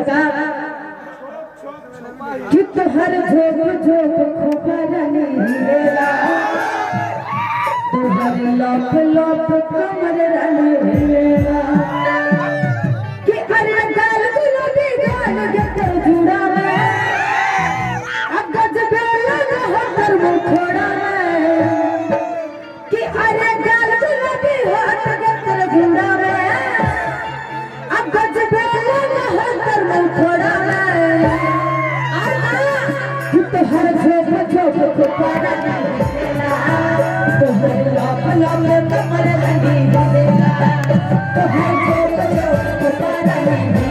सरकार कि तोहर झोंक झोंक खोपरनी हिलेला तोहर लप लप कमर रनी हिलेला कि अरे गाल गुलाबी गाल गतर जुड़ा में अब गजबे लगा हर मुखड़ा में कि अरे गाल गुलाबी हाथ गतर जुड़ा में अब गजबे लगा हर मुखड़ा में कि तोहर झोंक झोंक खोपरा तोहर लप लप कमर रनी हिलेला तोहर झोंक झोंक खोपरा रनी